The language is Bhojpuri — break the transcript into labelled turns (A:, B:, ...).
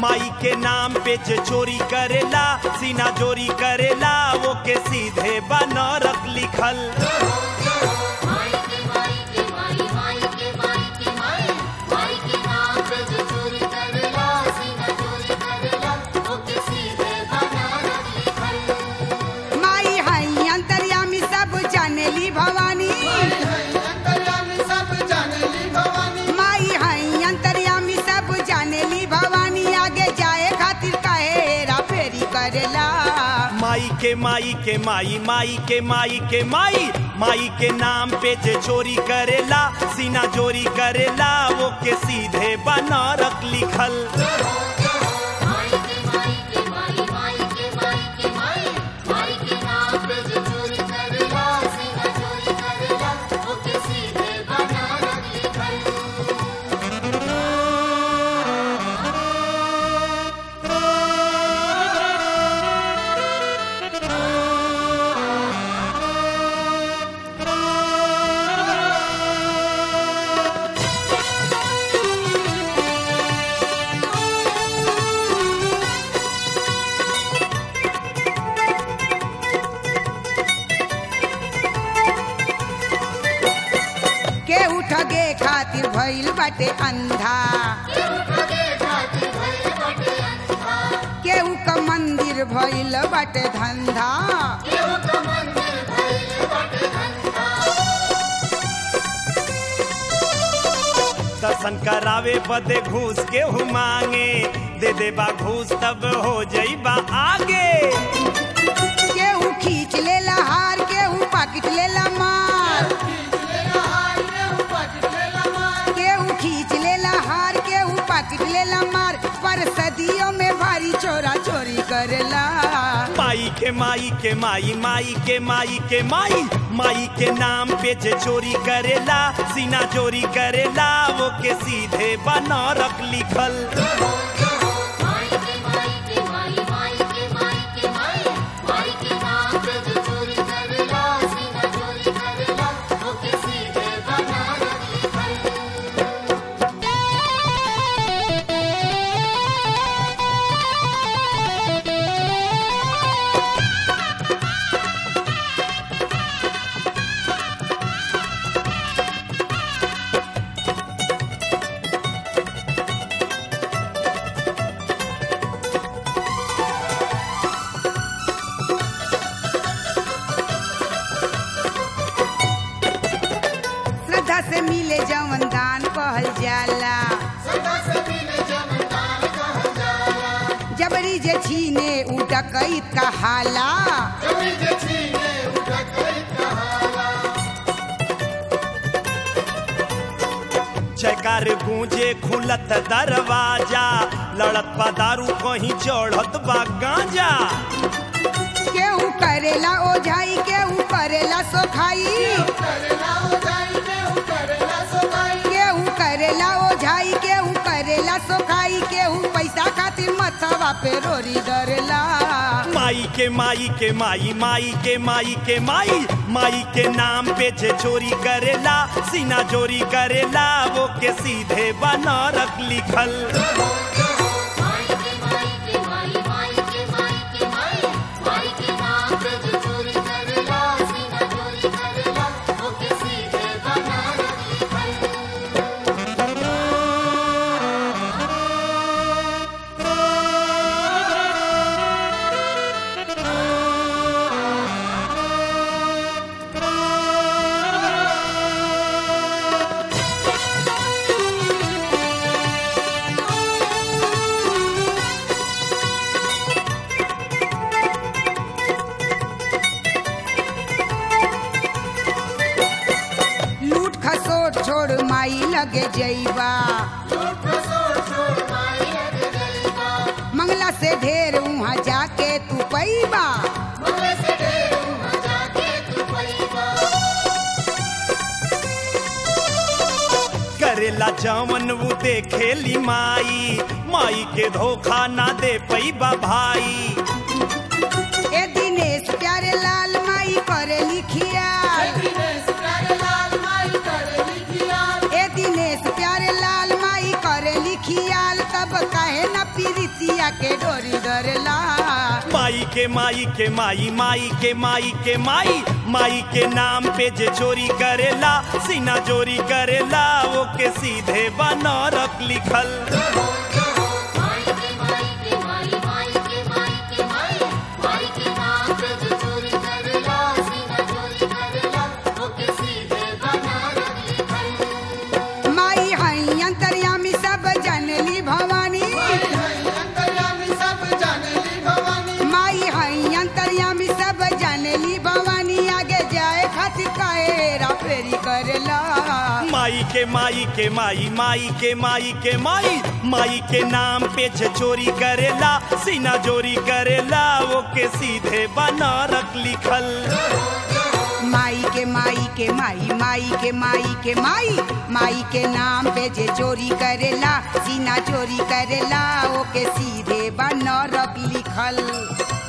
A: माई के नाम पे जे चोरी करेला सीना चोरी करेला वो के सीधे बनरक लिखल
B: माई के माई के माई माई के माई के माई माई के नाम पे जो चोरी करेला सीना चोरी करेला ओके सीधे बना लिखल
C: माई हई अंतर्यामी सब जानेली भवानी
D: अंतर्यामी सब जानेली भवानी
C: माई हई अंतर्यामी सब जानेली भवानी आगे जाए खातिर काहे हेरा फेरी करेला
A: माई के माई के माई माई के माई के माई माई के नाम पे जे चोरी करेला सीना चोरी करेला वो के सीधे बनरक लिखल
B: माई के माई के माई माई के माई के माई माई के नाम पे जो चोरी करेला सीना चोरी करेला ओके सीधे बना लिखल
C: केहू ठगे खातिर भइल बाटे अंधा
B: केहू ठगे खातिर भइल बाटे अंधा
C: केहू क मंदिर भइल बाटे धंधा
B: केहू का मंदिर भइल बाटे धंधा
A: दर्शन करावे बदे घूस केहू मांगे दे देबा घूस तब हो जाइबा आगे
C: केहू खींच लेला हार केहू पाकिट लेला मार केहू खींच लेला हार केहू पाकिट लेला मार पर सदियों में भारी चोरा चोरी करेला
A: माई के माई के माई माई के माई के माई माई के नाम पे जे चोरी करेला सीना चोरी करेला वो के सीधे बनरक लिखल
B: माई के माई के माई माई के माई के माई माई के नाम पे जो चोरी करेला सीना चोरी करेला ओके सीधे बना लिखल
C: श्रद्धा से मिले जवन दान कहल जाला
D: सदा से मिले जमदान कहल जाला
C: जबरी जे छीने उ डकैत का हाला
D: जमी जे छीने उठा कई कहाला
A: जयकार गूंजे खुलत दरवाजा लड़त बा दारू कहीं चढ़त बा गांजा
C: केहू करेला ओझाई केहू करेला सोखाई
D: करेला हो जाई केहू करेला सोगाई
C: केहू करेला ओझाई केहू करेला सोखाई केहू पैसा खातिर मथवा पे रोरी डरेला
A: माई के माई के माई माई के माई के माई माई के नाम पे जे चोरी करेला सीना चोरी करेला वो के सीधे बनरक लिखल
B: माई के माई के माई माई के माई के माई माई के नाम पे जो चोरी करेला सीना चोरी करेला ओके सीधे बना लिखल
C: लूट खसोट छोड़ माई लगे जईबा मंगला से ढेर वहाँ जाके तू पैबा
A: करेला जवन वो देखेली माई माई के धोखा ना दे पैबा भाई
C: ए दिनेश प्यारे लाल माई करे लिखिया ए दिनेश प्यारे लाल माई करे लिखियाल तब तब कहे न पीरितिया के डोरी डरेला
A: माई के माई के माई माई के माई के माई माई के नाम पे जे चोरी करेला सीना चोरी करेला वो के सीधे बनरक लिखल
B: माई के माई के माई माई के माई के माई माई के नाम पे जो चोरी करेला सीना चोरी करेला ओके सीधे बना लिखल
C: माई हई अंतर्यामी सब जनली भवानी
D: अंतर्यामी सब जानली भवानी
C: माई हई अंतर्यामी सब जानली भवानी आगे जाए खातिर काहेरा फेरी करेला
A: माई के माई के माई माई के माई के माई माई के नाम पे जे चोरी करेला सीना चोरी करेला वो के सीधे बनरक लिखल
C: माई के माई के माई माई के माई के माई माई के नाम पे जे चोरी करेला सीना चोरी करेला ओके सीधे बनरक लिखल